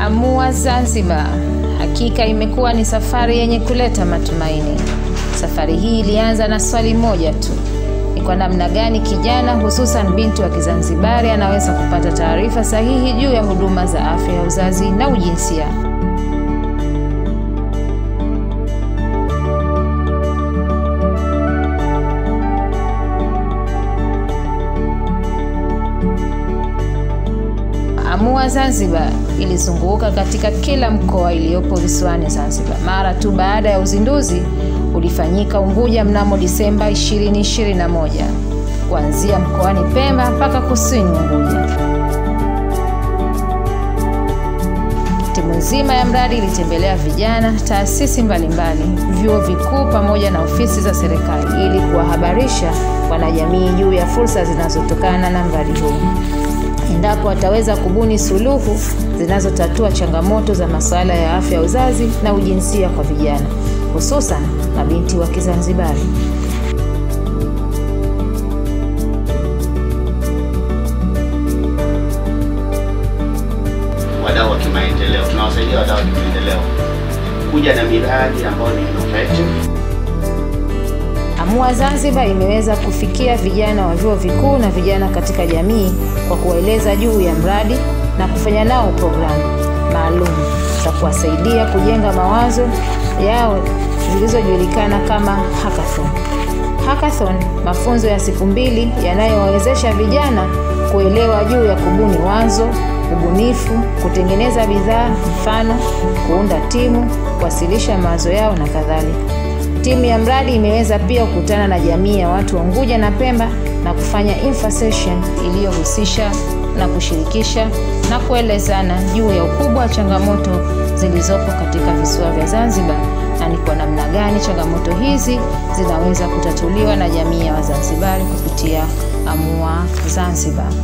Amua Zanzibar. Hakika imekuwa ni safari yenye kuleta matumaini. Safari hii ilianza na swali moja tu: ni kwa namna gani kijana, hususan binti wa Kizanzibari, anaweza kupata taarifa sahihi juu ya huduma za afya ya uzazi na ujinsia. Amua Zanzibar ilizunguka katika kila mkoa iliyopo visiwani Zanzibar. Mara tu baada ya uzinduzi ulifanyika Unguja mnamo Disemba 2021, kuanzia mkoani Pemba mpaka kusini Unguja. Timu nzima ya mradi ilitembelea vijana, taasisi mbalimbali, vyuo vikuu pamoja na ofisi za serikali ili kuwahabarisha wanajamii juu ya fursa zinazotokana na mradi huu endapo wataweza kubuni suluhu zinazotatua changamoto za masuala ya afya ya uzazi na ujinsia kwa vijana, hususan mabinti wa Kizanzibari. Wadau wa kimaendeleo, tunawasaidia wadau wa kimaendeleo kuja na miradi ambayo ni innovative. Amua Zanzibar imeweza kufikia vijana wa vyuo vikuu na vijana katika jamii kwa kuwaeleza juu ya mradi na kufanya nao programu maalum za kuwasaidia kujenga mawazo yao zilizojulikana kama hackathon. Hackathon, mafunzo ya siku mbili yanayowawezesha vijana kuelewa juu ya kubuni wazo, ubunifu, kutengeneza bidhaa, mfano, kuunda timu, kuwasilisha mawazo yao na kadhalika. Timu ya mradi imeweza pia kukutana na jamii ya watu wa Unguja na Pemba na kufanya info session iliyohusisha na kushirikisha na kuelezana juu ya ukubwa wa changamoto zilizopo katika visiwa vya Zanzibar na ni kwa namna gani changamoto hizi zinaweza kutatuliwa na jamii ya Wazanzibari kupitia Amua Zanzibar.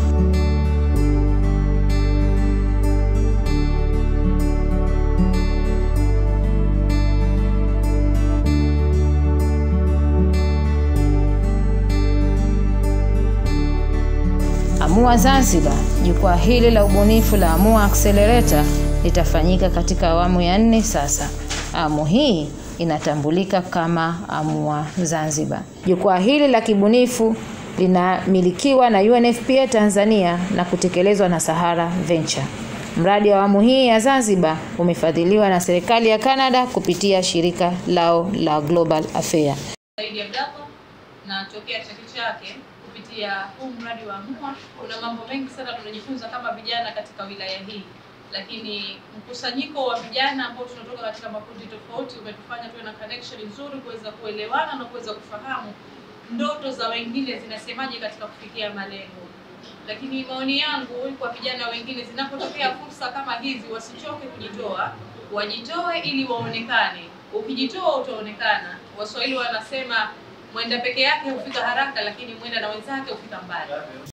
Amua Zanzibar. Jukwaa hili la ubunifu la Amua Accelerator litafanyika katika awamu ya nne sasa. Awamu hii inatambulika kama Amua Zanzibar. Jukwaa hili la kibunifu linamilikiwa na UNFPA Tanzania na kutekelezwa na Sahara Venture. Mradi wa awamu hii ya Zanzibar umefadhiliwa na serikali ya Canada kupitia shirika lao la Global Affair. Saidi Abdallah na tokea chake chake kupitia huu mradi wa Amua, kuna mambo mengi sana tunajifunza kama vijana katika wilaya hii, lakini mkusanyiko wa vijana ambao tunatoka katika makundi tofauti umetufanya tuwe na connection nzuri, kuweza kuelewana na kuweza kufahamu ndoto za wengine zinasemaje katika kufikia malengo. Lakini maoni yangu kwa vijana wengine, zinapotokea fursa kama hizi, wasichoke kujitoa, wajitoe ili waonekane. Ukijitoa utaonekana. Waswahili wanasema mwenda peke yake hufika haraka, lakini mwenda na wenzake hufika mbali.